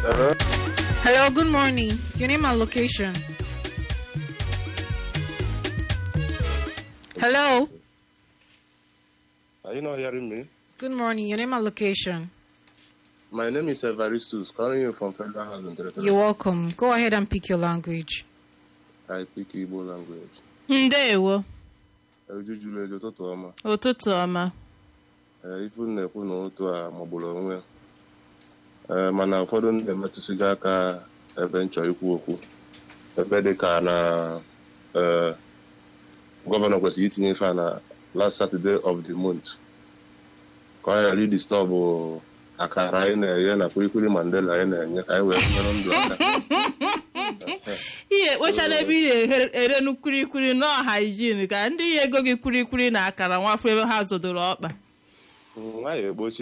Hello? Hello, good morning. Your name and location. Hello, Are you not hearing me? good morning. Your name and location. My name is Evaristus, calling you from Federal Housing Territory. You're welcome. Go ahead and pick your language. I speak Igbo language. ndewo Ejujulu ejo ụtụtụ ọma. ụtụtụ ọma Ee, ifu m na-ekwu na otu a magburu onwe ya. Ee, mana ụfọdụ ndị emetụsịgo aka ebe m chọrọ ikwu okwu. Ebe dị ka na ee, gọvanọ kwesịrị itinye ife a na last Saturday of the month. Ka ọ ghara idistọbụ akara anyị na-enye na kwilikwili Mandela anyị na-enye ka anyị wee nyere ndụ aka. ihe ekpochala ebe ị na-erenu kwirikwiri nọọ haijin ka ndị ya ego gị kwirikwiri na akara nwafọ ebe ha zodoro ọkpa Nwaanyị ekpochi